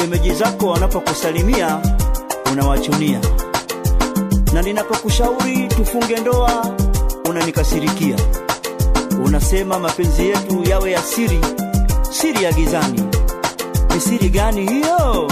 shemeji zako wanapokusalimia unawachunia, na ninapokushauri tufunge ndoa unanikasirikia. Unasema mapenzi yetu yawe ya siri, siri ya gizani. Ni siri gani hiyo?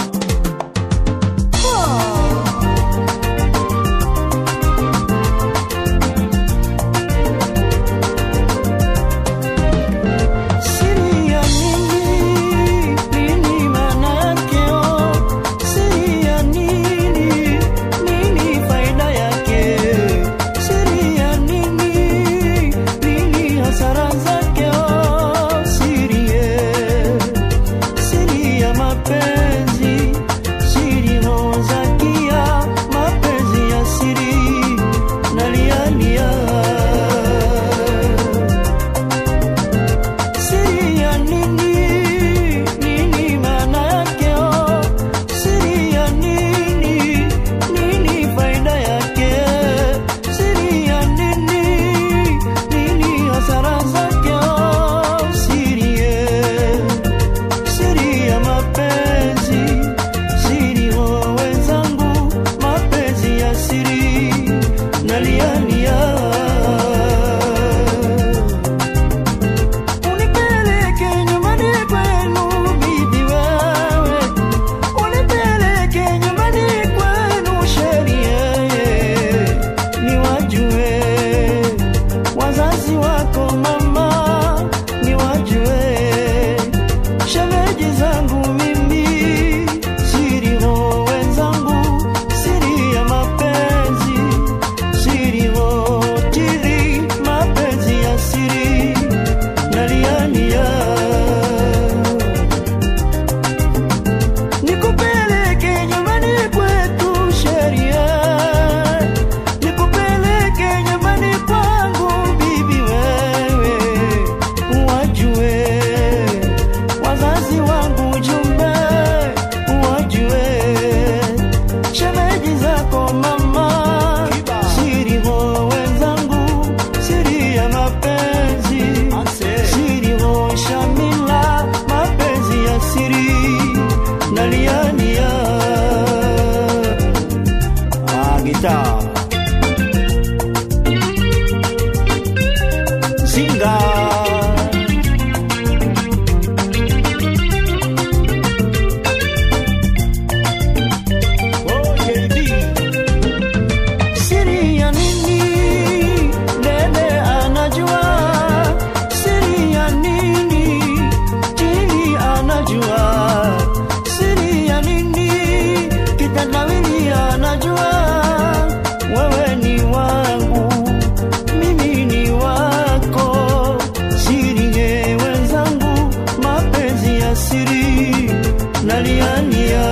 Siri ya nini? Nini maana yake? Oh, siri ya nini? Nini faida yake? Siri ya nini? Nini hasara zake? Oh, siri ye. Siri ya mapenzi, siri hozakia, mapenzi ya siri nalialia Siri ya nini? Nini maana yake? Oh, siri ya nini? Nini faida yake? Siri ya nini? Nini hasara zake? Oh, siri ye. Siri ya mapenzi, siri ho wenzangu, mapenzi ya siri nalialia Unipeleke nyumbani kwenu bibi wewe, unipeleke nyumbani kwenu sherie, niwajue wazazi wako mama, niwajue shemeji zangu mimi, siri ho wenzangu, siri ya mapenzi, siri ho tiri, mapenzi ya siri naliania nikupeleke nyumbani kwetu sheria nikupeleke nyumbani kwangu bibi wewe wajue wazazi wangu jumbe wajue shemeji zako mama siri ho wenzangu siri ya mapenzi siri ho shamila mapenzi ya siri naliania ah, gitaa zinga Oh, JB. Siri ya nini? Dede anajua. Siri ya nini? Tini anajua. Siri ya nini? Kitandawili anajua. Wewe ni wangu, mimi ni wako. Siri ye wenzangu, mapenzi ya siri naliania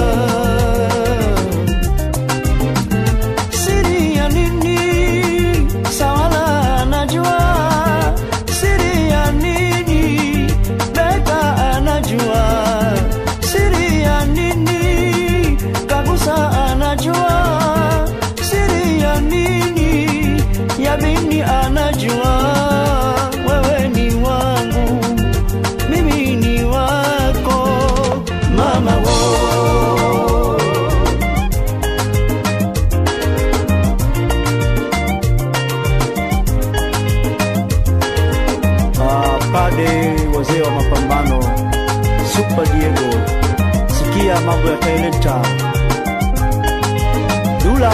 siri ya nini? Sawala anajua siri ya nini? Beka anajua siri ya nini? Kagusa anajua siri ya nini? Yabini anajua wewe ni wangu, mimi ni wako, mama wo Ah, pade wazee wa mapambano Super Diego, sikia mambo yataeleta Dula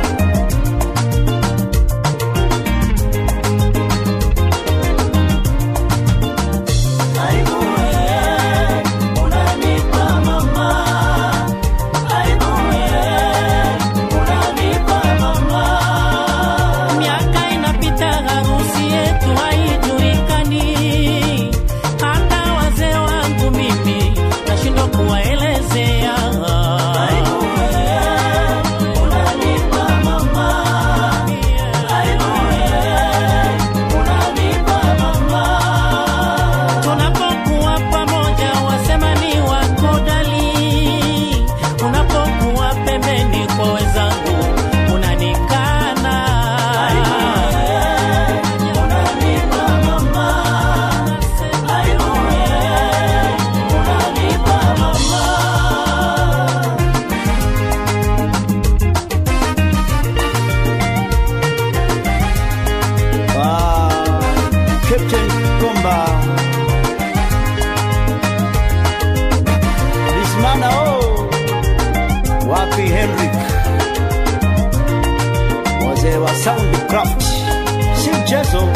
Miaka inapita, harusi yetu haijulikani. Hata wazee wangu mimi nashindwa kuwaelezea. Unanipa Captain Komba Bismana oh wapi Henrik wazee wa Soundcraft si mchezo